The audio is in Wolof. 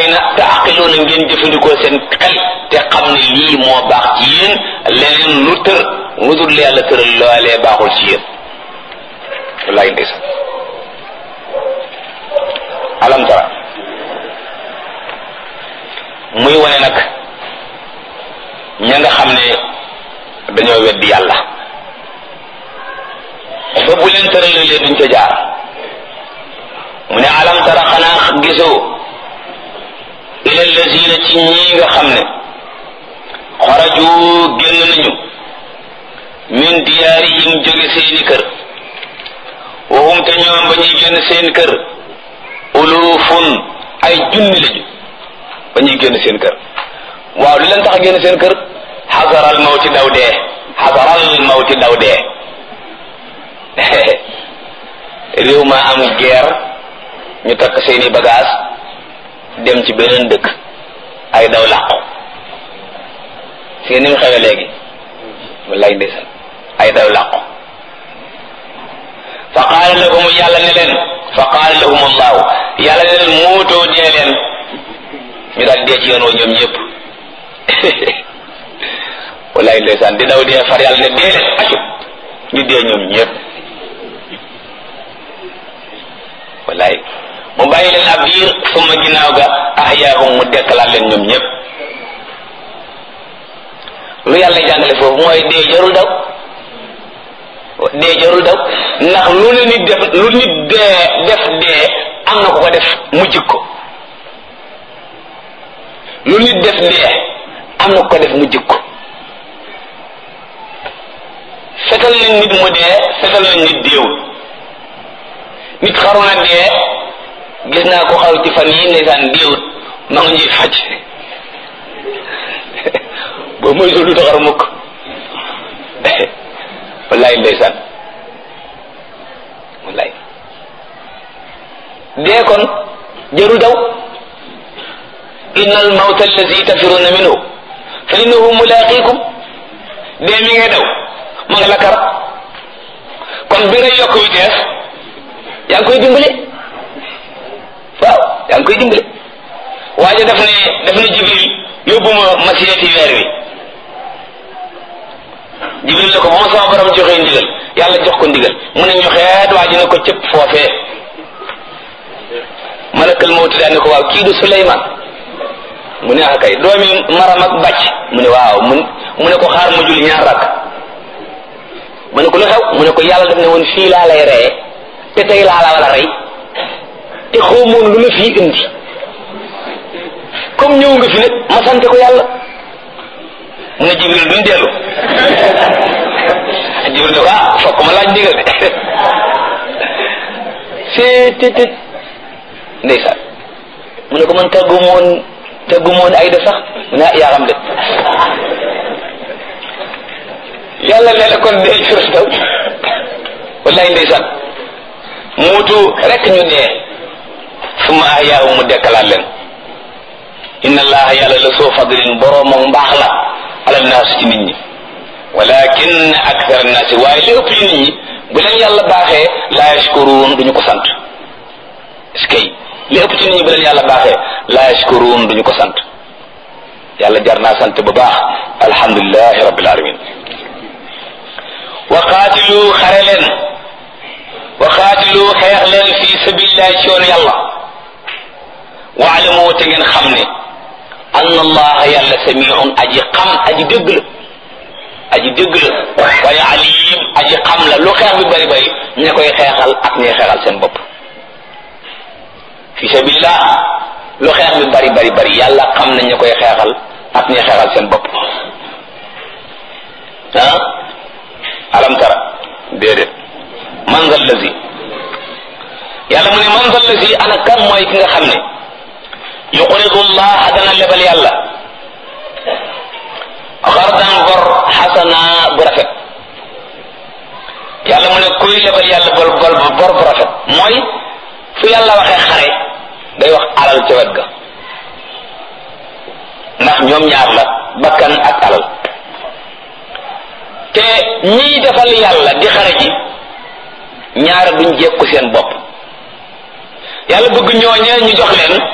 bàyyi na te aqiloona ngeen jëfandikoo seen xel te xam ne lii moo baax ci yéen leneen lu tër lu dul yàlla tëral loolee baaxul ci yéen wallaay ndeysaan alam tara muy wane nag ña nga xam ne dañoo weddi yàlla ba bu leen tëralee duñ ca jaar mu ne alam tara xanaa gisoo ila lazina ci ñii nga xam ne xaraju génn nañu min diyaarihim jóge seeni kër waxum te ñoom ba ñuy génn seen kër ulufun ay junni lañu ba ñuy génn seen kër waaw li leen tax a génn seen kër xasaral mawti daw dee xasaral mawti daw dee réew ma am guerre ñu takk seeni bagage dem ci beneen dëkk ay daw làqu si ni mu xewe léegi wallaay ndeysaan ay daw làqu fa qaala lahum yàlla ne leen fa qaala lahum allahu yàlla ne leen muutoo dee leen ñu daal dee ci yoon woo ñoom ñëpp wallaay ndeysaan di daw dee far yàlla ne dee leen acu ñu dee ñoom ñëpp wallaay mu bàyyi leen ab diir suma ginnaaw ga ahyaahum mu dekkalaat leen ñoom ñëpp lu yàlla jàngale foofu mooy dee jarul daw dee jarul daw ndax lu ne nit def lu nit dee def dee am na ko ko def mu jikko lu nit def dee am na ko ko def mu jikko fetal nañ nit mu dee fetal nañ nit deewul nit xaru na dee gis naa ko xaru ci fan yi ndeysaan deewut ma nga ñuy faj boobu mooy du taxar mukk wallaay ndeysaan wallaay dee kon jarul daw inna al mawta allazi tafiruna minhu fa innahu mulaqikum dee mi ngay daw ma nga la kar kon bi ngay yokk vitesse yaa ngi koy dimbale waaw yaa ngi koy dimbale waaye daf ne daf ne jibril yóbbu ma ma seeti weer wi jibril ne ko ba ma sama borom joxee ndigal yàlla jox ko ndigal mu ne ñu xeet waa ji ne ko cëpp foofee malakal mawti daan ne ko waaw kii du suleyman mu ne ah kay doomi maram ak bàcc mu ne waaw mu mu ne ko xaar ma julli ñaar rakk mu ne ko lu xew mu ne ko yàlla def ne woon fii laa lay reye te tey laa la wala rey te xawmoon lu la fii indi comme ñëw nga fi nag ma sante ko yàlla mu ne jibril duñ dellu jibril ne ko ah fokk ma laaj ndigal de seetet ndeysaan mu ne ko man tàggu moon tàggu moon ay da sax mu ne yaa xam de yàlla ne la kon dee jur daw wallaay ndeysaan muutu rek ñu dee suma ahyaahu mu dekkalaat leen inna allaha yàlla la soo fadlin boroom ak mbaax la ala naas ci nit ñi walakin akthar naasi waaye li ëpp ci nit ñi bu leen yàlla baaxee laa yashkuruun duñu ko sant eskay li ëpp ci nit ñi bu leen yàlla baaxee laa yashkuruun duñu ko sant yàlla jar naa sant bu baax alhamdulilahi rabbil alamin wa qaatilu xare leen wa qaatilu xeex leen fi sabilillahi ci yoon yàlla waalamu te ngeen xam ne anna allaha yàlla samiun aji xam aji dégg la aji dégg la waaye alim aji xam la lu xeex bi bari bari ña koy xeexal ak ñuy xeexal seen bopp fi sabilillah lu xeex bi bari bari bari yàlla xam na ña koy xeexal ak ñuy xeexal seen bopp ah alam tara déedéet man zal lazi yàlla mu ne man zal lazi ana kan mooy ki nga xam ne yuqridu llah dana lebal yàlla xardan bor xasana bu rafet yàlla mu ne kuy lebal yàlla bor bor bor bu rafet mooy fu yàlla waxee xare day wax alal ca wet ga ndax ñoom ñaar la bakkan ak alal te ñiy defal yàlla di xare ji ñaara duñ jekku seen bopp yàlla bëgg ñooñe ñu jox leen